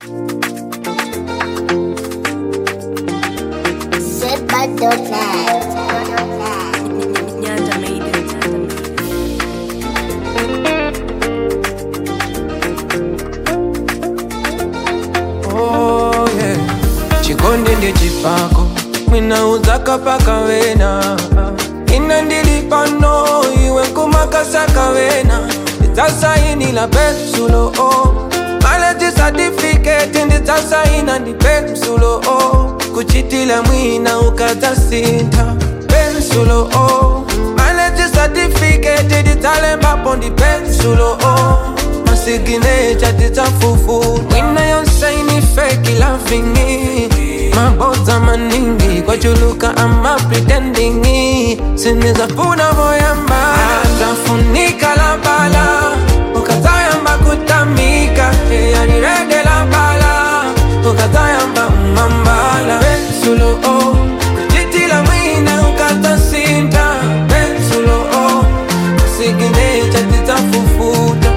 Nyanja made it. Oh, yeah. chikonde ndechipako mwinauzaka paka wena ina ndilipano iwe nkumakasaka wena ndidzasainila pensulo oh. maleti satifiketi ndidzasaina ndi pensulo oh. kuchitila mwina ukadzasintha pensulo oh. maleti satifiketi ndidzalembapo ndi pensulo oh. masiginecha tidzafufu mwina yonsaini feki lavingi mabodza maningi kwachuluka ama pretendingi sinizafuna voyamba zafunika la bala ukazayamba kutamika eyanirede la bala ukazayamba umambala pensulo oh. kujitila mwina ukazasinta pensulo oh. masiginecha tidzafufuta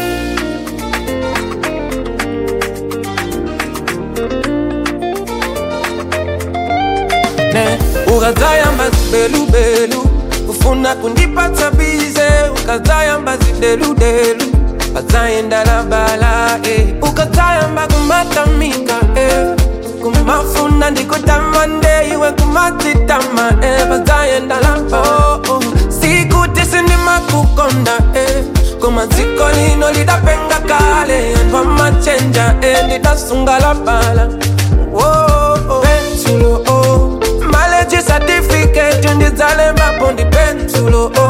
ne ukazayamba zibelubelu ufuna kundipatsa bize ukazayamba zideludelu ukazayendala bala eh. ukazayamba kumatamika eh. kumafuna ndikutamande iwe kumatitama eh. bazayendala oh, oh. sikuti sindimakukonda eh. kumaziko lino lidapenga kale anthu amachenja eh. ndidasungala bala oh, oh. pensulo oh. maleji certificate ndidzalembapo ndi pensulo oh.